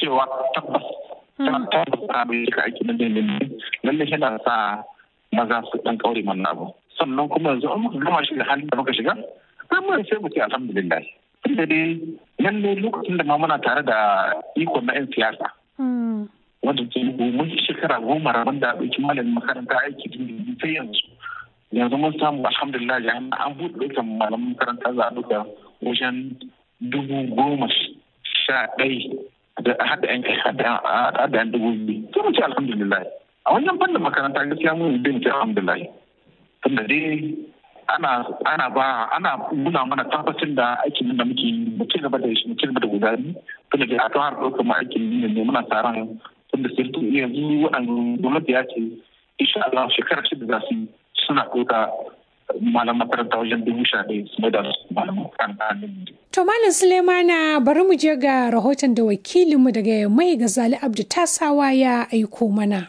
cewa tabbas ta tabbata mai cika aiki na dindindin lalle yana sa maza su dan kaure mana abu sannan kuma yanzu an muka gama shi da halin da muka shiga amma sai mu ce alhamdulillah tunda dai lalle lokacin da ma muna tare da ikon na 'yan siyasa wanda ke mun shekara goma rabon da ɗauki malamin makaranta aiki dindindin sai yanzu yanzu mun samu alhamdulillah ya an buɗe ɗaukan malamin makaranta za a ɗauka wajen dubu goma sha ɗai da haɗa yan kai haɗa yan dubu biyu sai mu ce alhamdulillah a wannan fannin makaranta gaskiya mun bin ce alhamdulillah tunda dai ana ana ba ana nuna mana tabbacin da aikin da muke yi mu ci gaba da shi mu ci gaba da gudani tunda dai a kan har ɗaukar mu aikin ne ne muna tsaron tunda sirtu yanzu waɗanda gwamnati ya ce insha Allah shekara shida za su suna ɗauka malam makaranta wajen dubu sha ɗaya su mai da malam makaranta To Malam Sulemana bari mu je ga rahoton da wakilinmu daga mai Gazali Abdu Tasawa ya aiko mana.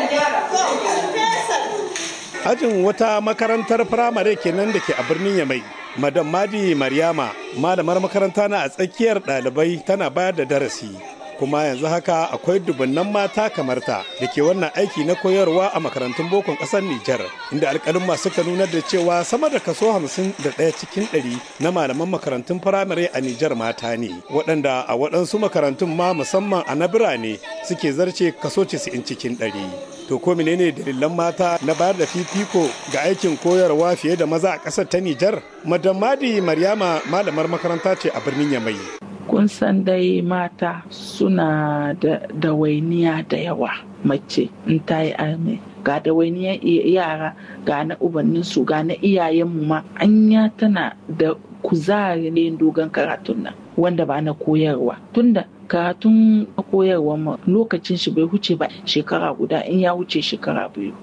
Ajin wata makarantar firamare kenan da ke a birnin Yamai. Madam Madi Maryama, malamar makaranta na a tsakiyar ɗalibai tana bayar da darasi. kuma yanzu haka akwai dubunnan mata kamar ta da ke wannan aiki na koyarwa a makarantun bokon ƙasar Nijar inda alƙalin masu ka nunar da cewa sama da kaso hamsin da ɗaya cikin ɗari na malaman makarantun firamare a Nijar mata ne waɗanda a waɗansu makarantun ma musamman a na birane suke zarce kaso casa'in cikin ɗari. To ko menene dalilan mata na bayar da fifiko ga aikin koyarwa fiye da maza a ƙasar ta Nijar? Madam Madi Maryama malamar makaranta ce a birnin Yamai. kun san dai mata suna da dawainiya da yawa mace in ta yi arme ga dawainiyar yara ga na ubanninsu ga na iyayenmu ma anya tana da kuzarin dogon karatun nan wanda ba na koyarwa tunda karatun koyarwa ma lokacin shi bai huce ba shekara guda in ya wuce shekara biyu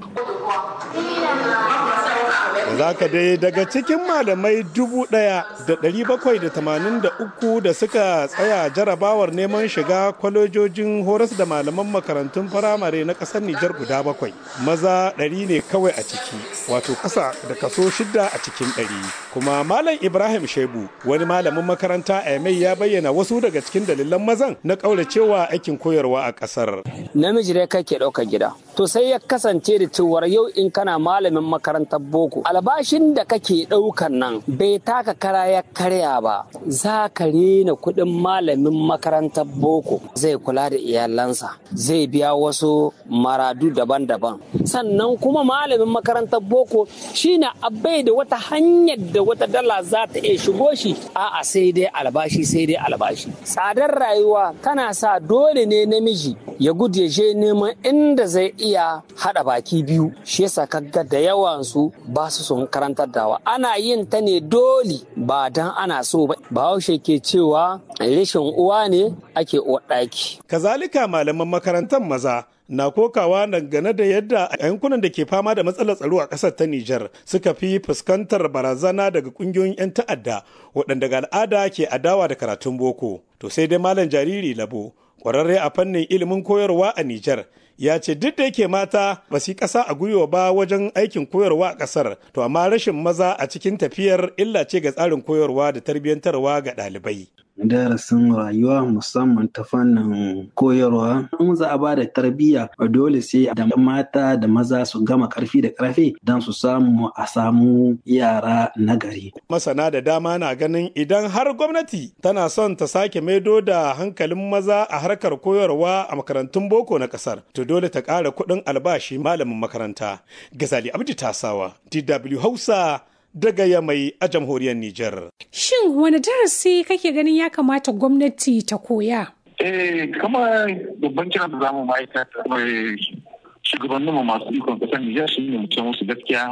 za ka dai daga cikin malamai dubu ɗaya da ɗari bakwai da tamanin da uku da suka tsaya jarabawar neman shiga kwalejojin horas da malaman makarantun firamare na ƙasar Nijar guda bakwai maza ɗari ne kawai a ciki wato ƙasa da kaso shida a cikin ɗari kuma malam Ibrahim Shebu wani malamin makaranta a Yamai ya bayyana wasu daga cikin dalilan mazan na ƙauracewa aikin koyarwa a ƙasar. Namiji dai kake ɗaukar gida to sai ya kasance da cewar yau in kana malamin makarantar boko albashin da kake ɗaukan nan bai taka kara ya karya ba za ka rena kuɗin malamin makarantar boko zai kula da iyalansa zai biya wasu maradu daban-daban sannan kuma malamin makarantar boko shine abai da wata hanyar da wata dala za ta iya shigo shi a'a sai dai albashi sai dai albashi tsadar rayuwa tana sa dole ne namiji ya gudu ya je neman inda zai iya haɗa baki biyu shi yasa kaga da yawan su ba su son karantar dawa ana yin ta ne dole ba dan ana so ba bahaushe ke cewa rashin uwa ne ake ɗaki. kazalika malaman makarantar maza na kokawa dangane da yadda a yankunan da ke fama da matsalar tsaro a ƙasar ta Nijar suka fi fuskantar barazana daga ƙungiyoyin 'yan ta'adda waɗanda ga al'ada ke adawa da karatun boko. To sai dai malam jariri labo ƙwararre a fannin ilimin koyarwa a Nijar ya ce duk da yake mata ba su yi ƙasa a gwiwa ba wajen aikin koyarwa a ƙasar to amma rashin maza a cikin tafiyar illa ce ga tsarin koyarwa da tarbiyyantarwa ga ɗalibai. darasin rayuwa musamman ta fannin koyarwa in za a ba da tarbiyya dole sai da mata da maza su gama karfi da karfe don su samu a samu yara nagari. masana da dama na ganin idan har gwamnati tana son ta sake maido da hankalin maza a harkar koyarwa a makarantun boko na kasar to dole ta ƙara kuɗin albashi malamin makaranta gazali abdi tasawa dw hausa daga Yamai a jamhuriyar Nijar. Shin wani darasi kake ganin ya kamata gwamnati ta koya? Eh, kama babban kiran da zamu ma'aikata mai shugabannin mu masu ikon kasar Nijar shi ne mutum musu gaskiya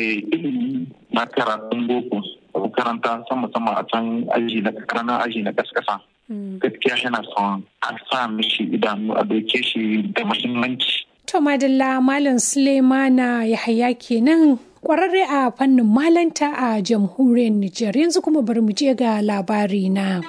ilimi na karatun boko a makaranta sama sama a can aji na karanan aji na kaskasa. Gaskiya yana son a sa mishi idanu a doke shi da muhimmanci. To Madalla Malam Suleimana Yahaya kenan kwararre a fannin malanta a jamhuriyar Nijar yanzu kuma bari mu je ga labari na.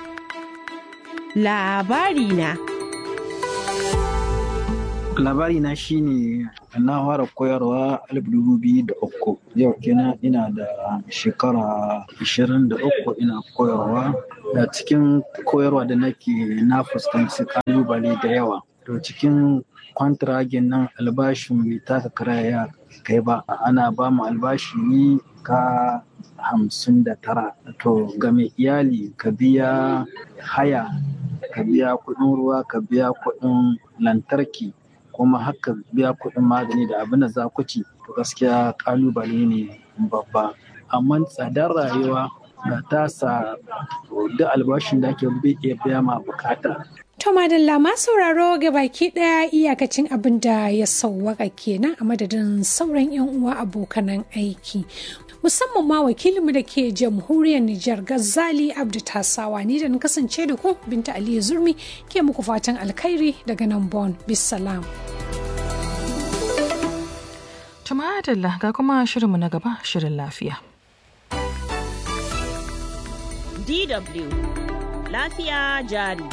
Labari na. Labari na shine na fara koyarwa alif dubu biyu da uku yau kenan ina da shekara ashirin da uku ina koyarwa da cikin koyarwa da nake na fuskanci kalubale da yawa to cikin kwantiragin nan albashin bai taka kara ya kai ba ana ba mu albashi ne ka hamsin da tara to ga mai iyali ka biya haya ka biya kuɗin ruwa ka biya kuɗin lantarki kuma haka biya kuɗin magani da abin da za ku ci to gaskiya kalubale ne babba amma tsadar rayuwa ga tasa duk albashin da ake bai iya biya ma bukata To madalla ma sauraro ga baki daya iyakacin abin da ya sauwaka kenan a madadin sauran 'yan uwa abokanan aiki. Musamman ma wakilinmu da ke jamhuriyar Nijar Gazali Abdu Tasawa ni da na kasance da ku Binta Aliyu Zurmi ke muku fatan alkhairi daga nan Bon. Bisalam. Tumadalla ga kuma shirinmu na gaba shirin lafiya. DW Lafiya jari.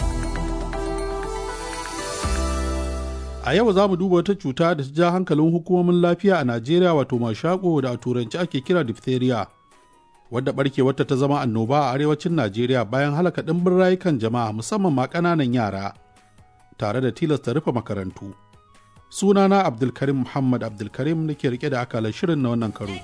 A yau za mu duba wata cuta da ta ja hankalin hukumomin lafiya a Najeriya wato mashako da a turanci ake kira diphtheria. Wadda barkewarta ta zama annoba a arewacin Najeriya bayan halaka ɗimbin rayukan jama'a musamman ma ƙananan yara tare da tilasta rufe makarantu. Sunana Abdulkarim Muhammad Abdulkarim nake rike da akalar shirin na wannan karo.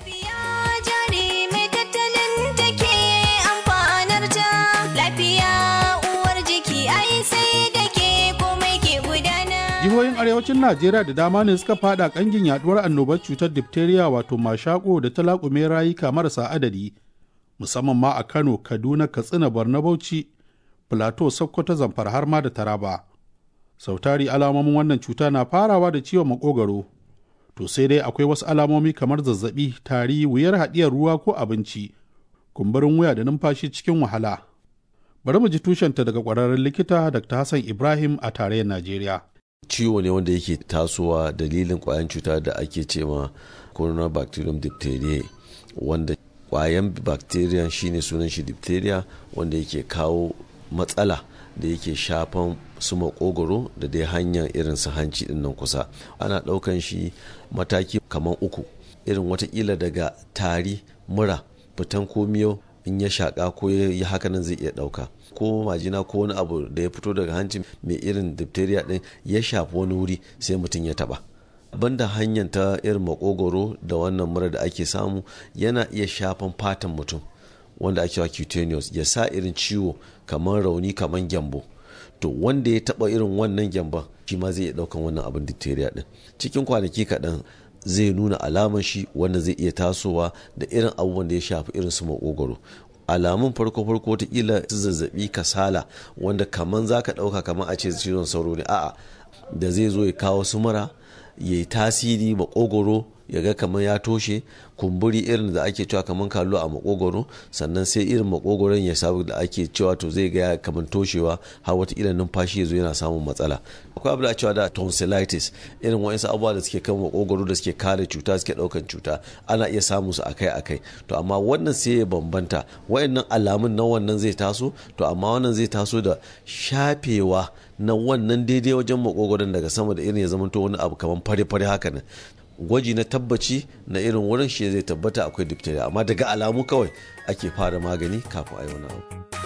jihohin arewacin najeriya da dama ne suka fada kangin yaduwar annobar cutar diphtheria wato mashako da ta laƙume rayuka marasa adadi musamman ma a kano kaduna katsina borno bauchi plateau sokoto zamfara har ma da taraba sautari alamomin wannan cuta na farawa da ciwon makogaro to sai dai akwai wasu alamomi kamar zazzabi tari wuyar haɗiyar ruwa ko abinci kumburin wuya da numfashi cikin wahala bari mu ji tushenta daga ƙwararren likita dr hassan ibrahim a tarayyar najeriya ciwo ne wanda yake tasowa dalilin kwayan cuta da ake ce ma coronabacterium diphtheria wanda kwayan bacteria shine sunan shi diphtheria wanda yake kawo matsala da yake shafan su makogoro da dai hanyar irin su hanci din nan kusa ana daukan shi mataki kamar uku irin watakila daga tari mura fitan komiyo in ya shaka ko ya haka nan zai iya dauka ko majina ko wani abu da ya fito daga hanci mai irin diphtheria din ya shafi wani wuri sai mutum ya taba banda hanyar ta irin makogoro da wannan mura da ake samu yana iya shafan fatan mutum wanda ake wa cutaneous ya sa irin ciwo kamar rauni kamar gyambo to wanda ya taba irin wannan gyamban shi ma zai iya daukan wannan abin diphtheria din cikin kwanaki kaɗan zai nuna alaman shi wanda zai iya tasowa da irin abubuwan da ya shafi irin su makogoro alamun farko farko watakila su zazzabi kasala wanda kaman za ka ɗauka kaman a ce cizon sauro ne a'a da zai zo ya kawo su mura ya yi tasiri makogoro ya ga kamar ya toshe kumburi irin da ake cewa kamar kallo a makogoro sannan sai irin makogoron ya sabu da ake cewa to zai ga kamar toshewa har wata irin numfashi ya zo yana samun matsala akwai abu da cewa da tonsillitis irin wa'insu abubuwa da suke kan makogoro da suke kare cuta suke daukan cuta ana iya samun su akai akai to amma wannan sai ya bambanta wa'annan alamun na wannan zai taso to amma wannan zai taso da shafewa na wannan daidai wajen makogoron daga sama da irin ya zamanto wani abu kamar fare-fare haka nan gwaji na tabbaci na irin wurin shi zai tabbata akwai diphtheria amma daga alamu kawai ake fara magani kafin a yi wani abu.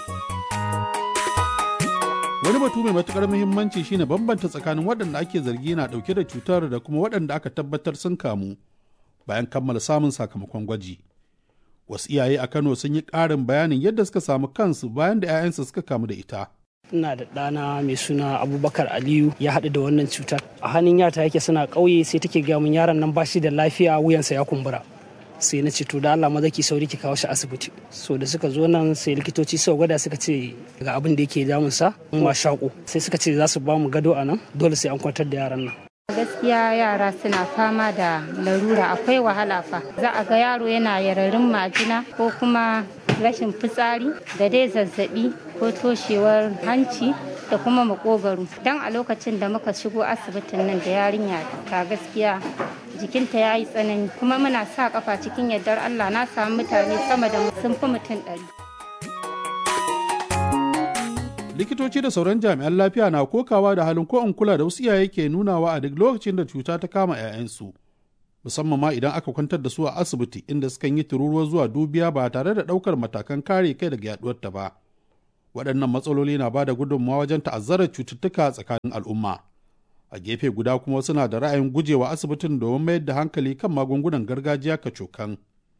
wani batu mai matukar muhimmanci shine bambanta tsakanin waɗanda ake zargi na ɗauke da cutar da kuma waɗanda aka tabbatar sun kamu bayan kammala samun sakamakon gwaji wasu iyaye a kano sun yi ƙarin bayanin yadda suka samu kansu bayan da 'ya'yansu suka kamu da ita ina da ɗana mai suna abubakar aliyu ya haɗu da wannan cutar a hannun yata yake suna ƙauye sai take gaya min yaron nan bashi da lafiya wuyansa ya kumbura sai na ce to da Allah maza ki sauri ki kawo shi asibiti so da suka zo nan sai likitoci suka gwada suka ce ga abin da yake damun sa ma shaƙo sai suka ce za su ba mu gado a nan dole sai an kwantar da yaran nan gaskiya yara suna fama da larura akwai wahala fa za a ga yaro yana yararin majina ko kuma rashin fitsari da dai zazzabi ko toshewar hanci da kuma makogaro don a lokacin da muka shigo asibitin nan da yarinya ta gaskiya jikinta ya yi tsanani kuma muna sa kafa cikin yardar allah na samu mutane sama da sun fi mutum ɗari likitoci da sauran jami'an lafiya na kokawa da halin ko in kula da wasu iyaye ke nunawa a duk lokacin da cuta ta kama 'ya'yansu musamman ma idan aka kwantar da su a asibiti inda sukan yi tururuwa zuwa dubiya ba tare da ɗaukar matakan kare kai daga yaduwar ta ba waɗannan matsaloli na ba da gudunmawa wajen ta'azzarar cututtuka tsakanin al'umma a gefe guda kuma suna da ra'ayin gujewa asibitin domin mayar da hankali kan magungunan gargajiya kacokan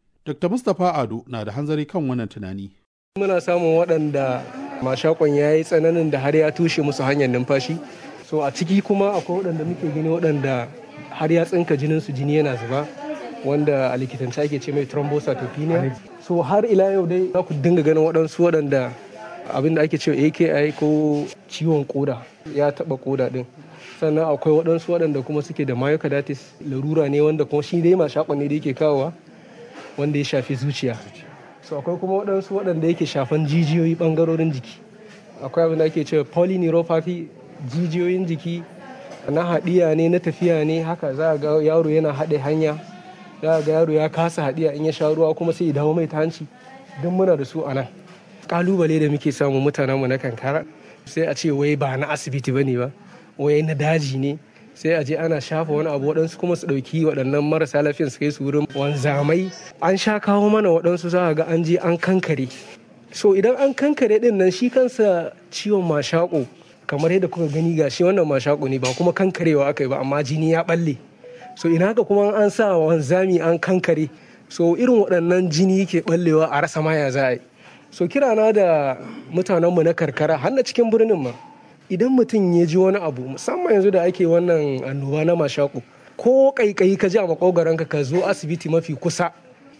dr mustapha ado na da hanzari kan wannan tunani muna samun waɗanda mashakon ya yi tsananin da har ya tushe musu hanyar numfashi so a ciki kuma akwai waɗanda muke gani waɗanda har ya tsinka jinin su jini yana zuba wanda a likitance ake ce mai thrombocytopenia so har ila yau dai za ku dinga ganin waɗansu waɗanda abin da ake cewa aki ko ciwon koda ya taɓa koda din sannan akwai waɗansu waɗanda kuma suke da myocarditis larura ne wanda kuma shi dai mashakon ne da yake kawowa wanda ya shafi zuciya so akwai kuma waɗansu waɗanda yake shafan jijiyoyi ɓangarorin jiki akwai abin da ake cewa polyneuropathy jijiyoyin jiki na haɗiya ne na tafiya ne haka za a ga yaro yana haɗe hanya za a ga yaro ya kasa haɗiya in ya sha ruwa kuma sai ya dawo mai ta hanci duk muna da su a nan kalubale da muke samu mutanenmu na kankara sai a ce wai ba na asibiti ba ne ba wai na daji ne sai a je ana shafa wani abu waɗansu kuma su ɗauki waɗannan marasa lafiyan su kai su wurin wanzamai an sha kawo mana waɗansu za a ga an je an kankare so idan an kankare ɗin nan shi kansa ciwon mashaƙo kamar yadda kuka gani ga shi wannan mashaƙo ne ba kuma kankarewa aka yi ba amma jini ya ɓalle so ina haka kuma an sa wanzami an kankare so irin waɗannan jini ke ɓallewa a rasa maya za a yi so kirana da mutanenmu na karkara har na cikin birnin ma idan mutum ya ji wani abu musamman yanzu da ake wannan annoba na mashaku ko kaikayi ka ji a makogaranka ka zo asibiti mafi kusa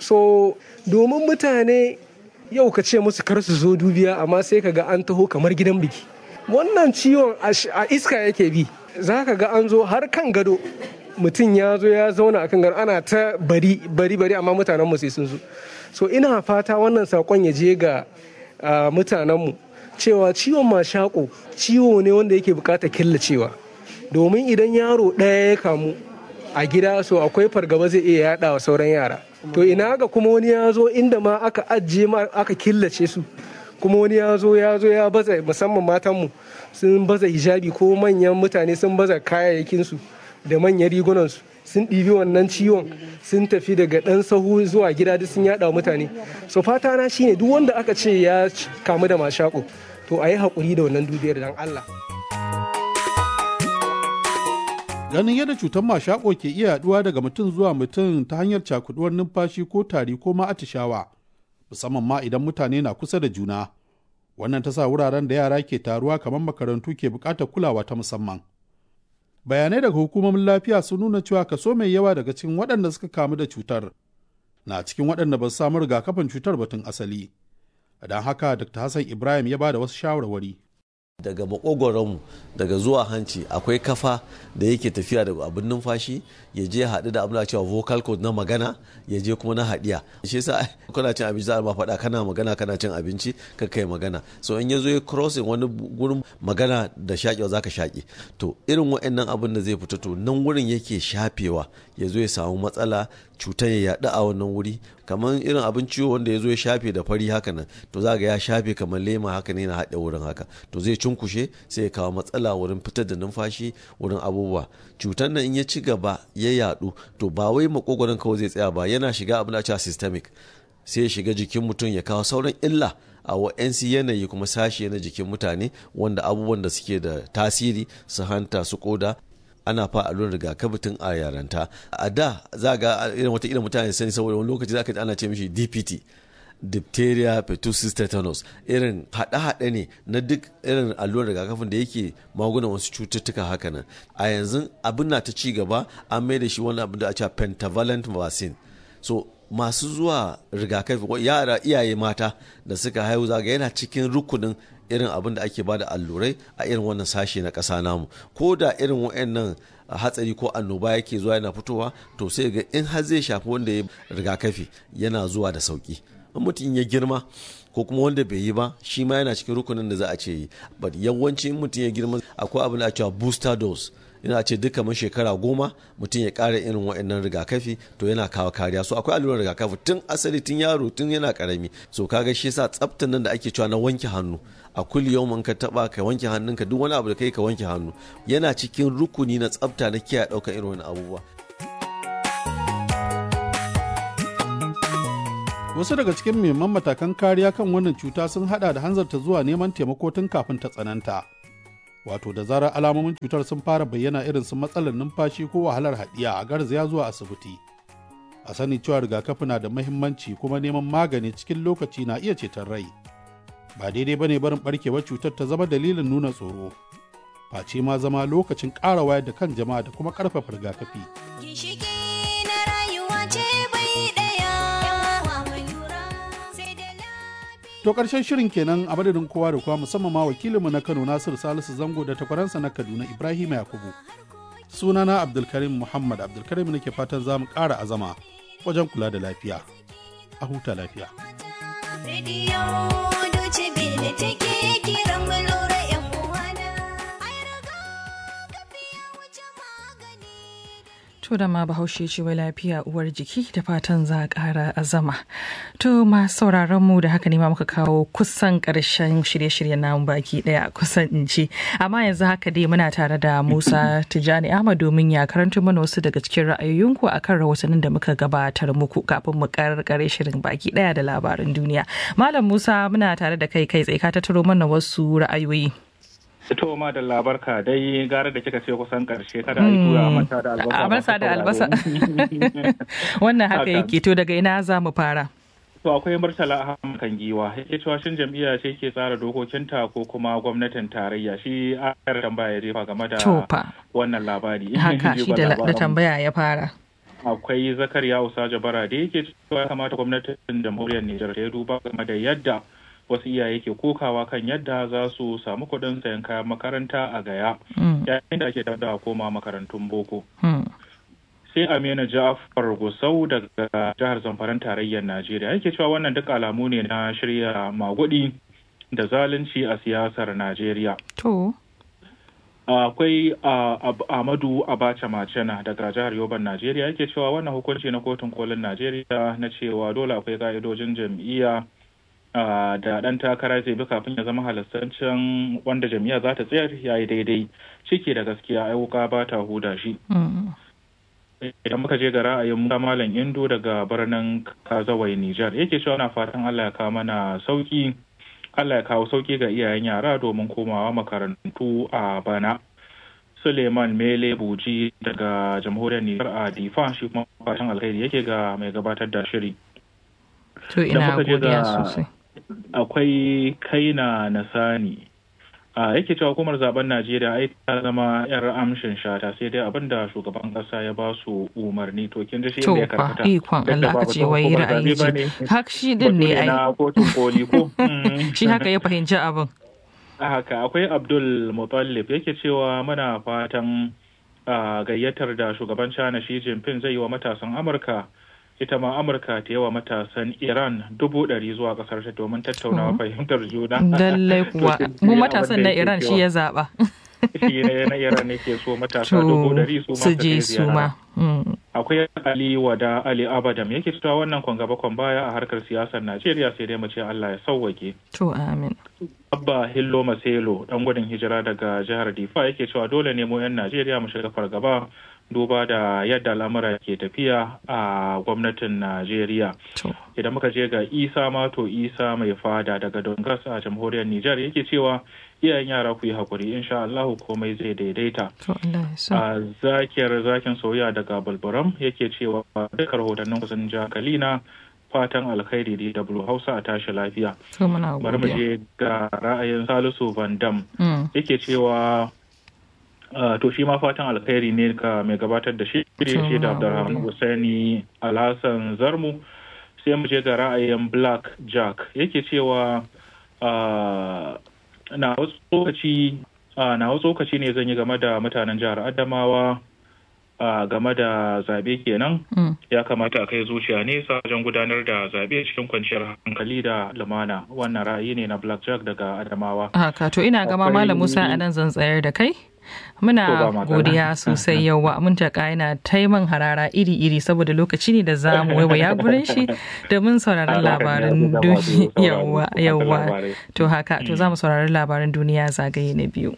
so domin mutane yau ka ce musu kar su zo dubiya amma sai ka ga an taho kamar gidan biki wannan ciwon a iska yake bi za ka ga an zo har kan gado mutum ya zo ya zauna akan gado ana ta bari bari bari amma mutanenmu sai sun zo so ina fata wannan sakon ya je ga mutanenmu cewa ciwon mashaƙo ciwo ne wanda yake buƙatar killacewa domin idan yaro ɗaya ya kamu a gida so akwai fargaba zai iya yaɗa wa sauran yara to ina ga kuma wani ya zo inda ma aka ajiye ma aka killace su kuma wani ya zo ya zo ya baza musamman matanmu sun baza hijabi ko manyan mutane sun baza kayayyakinsu da manyan rigunansu sun ɗibi wannan ciwon sun tafi daga ɗan sahu zuwa gida duk sun yaɗa mutane so fata na shine duk wanda aka ce ya kamu da mashaƙo to a yi haƙuri da wannan dubiyar don Allah. Ganin yadda cutar mashaƙo ke iya yaɗuwa daga mutum zuwa mutum ta hanyar cakuduwar numfashi ko tari ko ma atishawa, musamman ma idan mutane na kusa da juna. Wannan ta sa wuraren da yara ke taruwa kamar makarantu ke buƙatar kulawa ta musamman. Bayanai daga hukumomin lafiya sun nuna cewa kaso mai yawa daga cikin waɗanda suka kamu da cutar na cikin waɗanda ba su samu rigakafin cutar batun asali. don haka dr hassan ibrahim ya ba da wasu shawarwari daga makogoronmu daga zuwa hanci akwai kafa da yake tafiya daga abin numfashi ya je haɗu da abin da cewa vocal cord na magana ya je kuma na haɗiya shi yasa kana cin abinci za a ma faɗa kana magana kana cin abinci ka kai magana so in ya zo ya crossing wani gurin magana da shaƙewa za ka shaƙe to irin wa'annan abin da zai fita to nan wurin yake shafewa ya zo ya samu matsala cutar ya yaɗu a wannan wuri kamar irin abin ciwo wanda ya zo ya shafe da fari haka nan to za ga ya shafe kamar lema haka ne na haɗe wurin haka to zai cunkushe sai ya kawo matsala wurin fitar da numfashi wurin abubuwa cutar nan in ya ci gaba ya yaɗu to ba wai makogoron kawai zai tsaya ba yana shiga abin da cewa systemic sai ya shiga jikin mutum ya kawo sauran illa a wa'yansu yanayi kuma sashe na jikin mutane wanda abubuwan da suke da tasiri su hanta su koda ana fa allurar rigakafi tun a yaranta a da za ga irin wata irin mutane sani saboda wani lokaci za ka ji ana ce mishi dpt diphtheria pertussis tetanus irin haɗe-haɗe ne na duk irin allurar rigakafin da yake magunan wasu cututtuka haka nan a yanzu abin na ta ci gaba an mai da shi wani abin da a cewa pentavalent vaccine so masu zuwa rigakafi yara iyaye mata da suka haihu zaga yana cikin rukunin irin abin da ake bada allurai a irin wannan sashe na ƙasa namu ko da irin wa'annan hatsari ko annoba yake zuwa yana fitowa to sai ga in har zai shafi wanda ya rigakafi yana zuwa da sauki in mutum ya girma ko kuma wanda bai yi ba shi ma yana cikin rukunin da za a ce yi but yawanci in mutum ya girma akwai abin da a cewa booster dose ina ce duk kamar shekara goma mutum ya ƙara irin wa'annan rigakafi to yana kawo kariya so akwai allurar rigakafi tun asali tun yaro tun yana karami so kaga shi yasa tsaftan nan da ake cewa na wanke hannu a kulli yau ka taba ka wanke hannunka duk wani abu da kai ka wanke hannu yana cikin rukuni na tsafta na kiyaye ɗaukar irin wani abubuwa wasu daga cikin muhimman matakan kariya kan wannan cuta sun hada da hanzarta zuwa neman taimako tun kafin ta tsananta wato da zarar alamomin cutar sun fara bayyana irin su matsalar numfashi ko wahalar haɗiya a garzaya zuwa asibiti a sani cewa rigakafi na da mahimmanci kuma neman magani cikin lokaci na iya ceton rai ba daidai bane barin barkewar cutar ta zama dalilin nuna tsoro face ma zama lokacin ƙara wayar da kan jama'a da kuma ƙarfafa rigakafi To ƙarshen shirin kenan a madadin kowa da kowa musamman ma wakilinmu na Kano Nasiru Salisu Zango da takwaransa na Kaduna Ibrahim Yakubu. Sunana Abdulkarim Muhammad Abdulkarim nake fatan za mu ƙara azama wajen kula da lafiya. A huta lafiya. To da ma bahaushe ce wai lafiya uwar jiki da fatan za a ƙara azama. To ma sauraron mu da haka ne ma muka kawo kusan ƙarshen shirye-shiryen namu baki ɗaya kusan in ce. Amma yanzu haka dai muna tare da Musa Tijjani Ahmad domin ya karanta mana wasu daga cikin ra'ayoyinku akan rahotannin da muka gabatar muku kafin mu karkare shirin baki ɗaya da labarin duniya. Malam Musa muna tare da kai kai tsaye ka tattaro mana wasu ra'ayoyi. fito ma da labarka dai gara da kika ce kusan karshe kada a yi tura mata da albasa albasa da albasa wannan haka yake to daga ina za mu fara to akwai murtala ahmad kan giwa yake cewa shin jam'iyya ce ke tsara dokokinta ko kuma gwamnatin tarayya shi ayar tambaya ya jefa game da wannan labari haka shi da tambaya ya fara akwai zakariya usaja bara da yake cewa kamata gwamnatin jamhuriyar nijar ta duba game da yadda wasu iyaye ke kokawa kan yadda za su samu kuɗin sayan kayan makaranta a gaya yayin da ake da koma makarantun boko sai amina ja'afar gusau daga jihar zamfaran tarayyar najeriya yake cewa wannan duk alamu ne na shirya magudi da zalunci a siyasar najeriya to akwai amadu abacha macena daga jihar yoban najeriya yake cewa wannan hukunci na kotun kolin najeriya na cewa dole akwai ka'idojin jam'iyya da ɗan takara zai bi kafin ya zama halastancin wanda jam'iyya za ta tsayar ya yi daidai ciki da gaskiya ai wuka ba ta huda shi idan muka je ga ra'ayin malam indo daga birnin kazawai nijar yake cewa na fatan allah ya kawo mana sauki allah ya kawo sauki ga iyayen yara domin komawa makarantu a bana suleiman mele buji daga jamhuriyar nijar a difa shi kuma fatan alkhairi yake ga mai gabatar da shiri to ina godiya sosai akwai kaina nasani a yake cewa hukumar zaben najeriya ai ta zama yar amshin shata sai dai abinda shugaban kasa ya ba su umarni to kin ji shi inda ya karkata ikon Allah ka ce wai ra'ayi ce hak shi din ne ai na kotun koli ko shi haka ya fahimci abin haka akwai abdul mutallib yake cewa muna fatan gayyatar da shugaban china shi jinping zai yi wa matasan amurka ita ma amurka ta yawa matasan iran dubu ɗari zuwa ƙasar ta domin tattaunawa fahimtar juna lallai kuwa mu matasan na iran shi ya zaɓa shi na iran ne ke so matasa dubu ɗari su ma je su ma akwai ali wada ali abadam yake cewa wannan kwan gaba kwan baya a harkar siyasar najeriya sai dai mu ce allah ya sauwake to amin abba hillo maselo dan gudun hijira daga jihar difa yake cewa dole ne mu yan najeriya mu shiga fargaba duba da yadda al'amura ke tafiya a gwamnatin Najeriya. Idan muka je ga Isa Mato Isa mai fada daga Dongas a jamhuriyar Nijar yake cewa iyayen yara ku yi hakuri insha Allahu komai zai daidaita. A zakiyar zakin soya daga Balbaram yake cewa duka rahotannin kusan jakalina fatan alkhairi DW Hausa a tashi lafiya. Bari mu je ga ra'ayin Salisu Van Dam yake cewa Uh, to shi ma fatan alkhairi ne ga mai gabatar da shi shi da Abdulrahman Hussaini Alhassan Zarmu sai mu je ga ra'ayin Black Jack yake cewa na tsokaci na tsokaci ne zan yi game da mutanen jihar Adamawa game da zabe kenan ya kamata a kai zuciya nesa wajen gudanar da zabe cikin kwanciyar hankali da lumana wannan ra'ayi ne na Black Jack daga Adamawa haka to ina gama Malam Musa anan zan tsayar da kai Muna godiya sosai yawa mun taka yana taiman harara iri-iri saboda lokaci ne da za mu waiwaya gurin shi domin sauraron labarin duniya yawa yawa to haka to za mu saurari labarin duniya zagaye na biyu.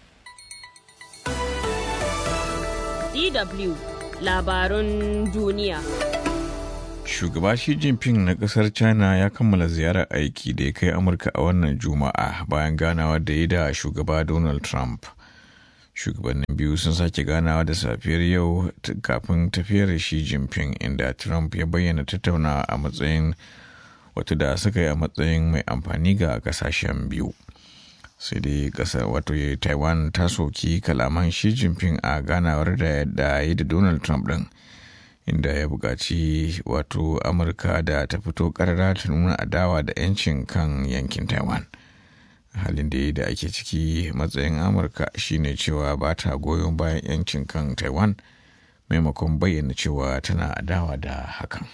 DW labarun duniya. Shugaba Xi Jinping na kasar China ya kammala ziyarar aiki da ya kai Amurka a wannan Juma'a bayan ganawa da ya da shugaba Donald Trump. Shugabannin biyu sun sake ganawa da safiyar yau kafin tafiyar Xi Jinping inda Trump ya bayyana tattaunawa a matsayin wato da suka yi a matsayin mai amfani ga kasashen biyu. sai dai kasar wato taiwan ta soki kalaman shi jinping a ganawar da da yi da donald trump din inda ya buƙaci wato amurka da ta fito ƙarara ta nuna adawa da 'yancin kan yankin taiwan halin da da ake ciki matsayin amurka shine cewa ba ta goyon bayan 'yancin kan taiwan maimakon bayyana cewa tana adawa da hakan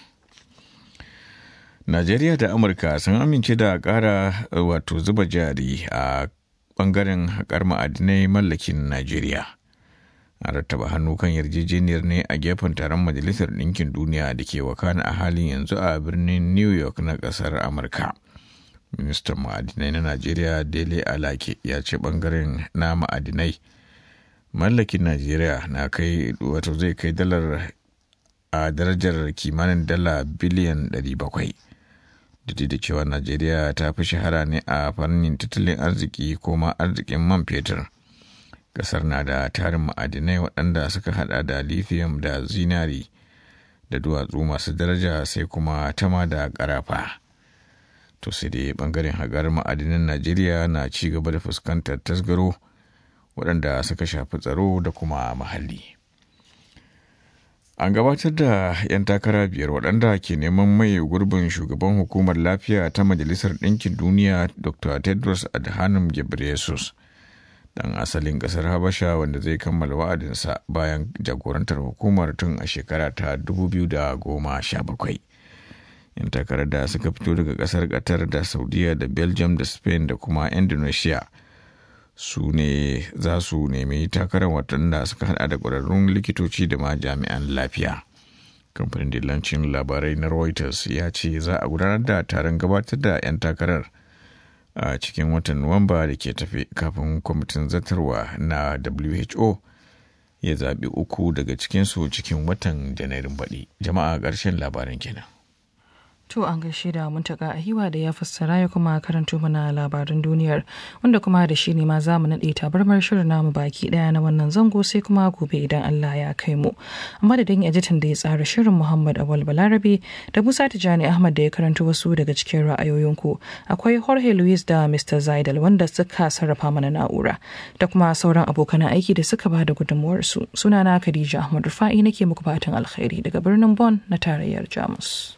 Najeriya da Amurka sun amince da ƙara wato zuba jari a ɓangaren haƙar ma'adinai mallakin Najeriya. A rattaba hannu kan yarjejeniyar ne a gefen taron Majalisar Ɗinkin Duniya da ke wakana a halin yanzu a birnin New York na ƙasar Amurka. Ministan ma'adinai na Najeriya Dele Alake ya ce ɓangaren na ma'adinai mallakin Najeriya na kai wato zai kai dalar a darajar kimanin dala biliyan 700. da da cewa najeriya ta fi shahara ne a fannin tattalin arziki ko ma arzikin man fetur kasar na da tarin ma'adinai waɗanda suka hada da lithium da zinari da duwatsu masu daraja sai kuma tama da karafa to sai dai bangaren hagar ma'adinan najeriya na ci gaba da fuskantar tasgaro waɗanda suka shafi tsaro da kuma muhalli. An gabatar da 'yan takara biyar waɗanda ke neman mai gurbin shugaban hukumar lafiya ta Majalisar Ɗinkin Duniya Dr. Tedros Adhanom Ghebreyesus ɗan asalin ƙasar Habasha wanda zai kammala wa'adinsa bayan jagorantar hukumar tun a shekara ta 2017. 'Yan takarar da suka fito daga ƙasar Qatar da Saudiya da Belgium da Spain da kuma Indonesia. su ne za su nemi takarar waɗanda suka hada da ƙwararrun likitoci da ma jami'an lafiya kamfanin dillancin labarai na reuters ya ce za a gudanar da taron gabatar da 'yan takarar a cikin watan nuwamba da ke tafe kafin kwamitin zartarwa na who ya zaɓi uku daga cikinsu cikin watan janairun baɗi jama'a ƙarshen labarin kenan To an gaishe da muntaka a hiwa da ya fassara ya kuma karanto mana labaran duniyar wanda kuma da shi ne ma za mu naɗe tabarmar shirin namu baki ɗaya na wannan zango sai kuma gobe idan Allah ya kai mu. Amma da dan editan da ya tsara shirin Muhammad Awal Balarabe da Musa Tijani Ahmad da ya karanto wasu daga cikin ra'ayoyinku akwai Jorge Luis da Mr. Zaidal wanda suka sarrafa mana na'ura da kuma sauran abokan aiki da suka ba da gudunmuwarsu. Sunana Khadija Ahmad Rufa'i nake muku fatan alkhairi daga birnin Bon na tarayyar Jamus.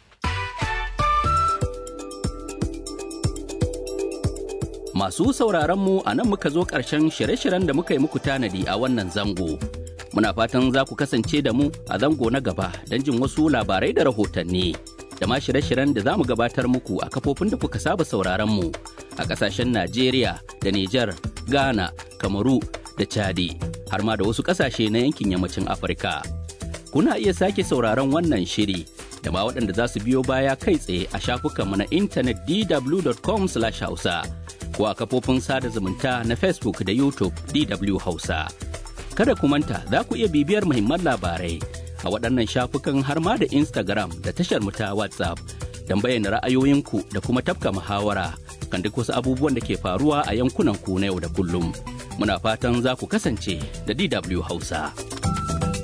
Masu sauraron mu a nan muka zo ƙarshen shirye-shiryen da muka yi muku tanadi a wannan zango. Muna fatan za ku kasance da mu a zango na gaba don jin wasu labarai da rahotanni. Da ma shirye-shiryen da za mu gabatar muku a kafofin da kuka saba sauraron mu a ƙasashen Najeriya da Nijar, Ghana, Kamaru da Chadi, har ma da wasu ƙasashe na yankin yammacin Afirka. Kuna iya sake sauraron wannan shiri da ma waɗanda za su biyo baya kai tsaye a shafukanmu na intanet dw.com/hausa. ko a kafofin sada zumunta na Facebook da YouTube DW Hausa. Kada ku manta za ku iya bibiyar muhimman labarai a waɗannan shafukan har ma da Instagram da tashar mu ta WhatsApp don bayyana ra'ayoyinku da kuma tafka muhawara kan duk wasu abubuwan da ke faruwa a yankunan ku na yau da kullum. Muna fatan za ku kasance da DW Hausa.